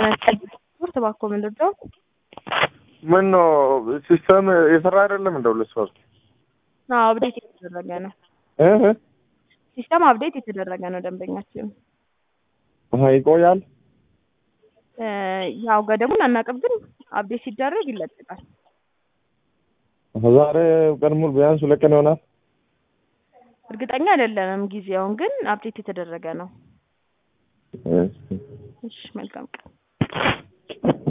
ስፖርት እባክዎ ምንድን ነው? ምን ነው ሲስተም የሰራ አይደለም እንደ ሁለት ሶስት አዎ አፕዴት የተደረገ ነው። እህ ሲስተም አፕዴት የተደረገ ነው ደንበኛችን። አሀ ይቆያል። እ ያው ገደቡን አናውቅም፣ ግን አፕዴት ሲደረግ ይለቀቃል። ዛሬ ቀን ሙሉ ቢያንስ ሁለት ቀን ይሆናል። እርግጠኛ አይደለንም ጊዜውን፣ ግን አፕዴት የተደረገ ነው። እሺ እሺ መልካም ቀን።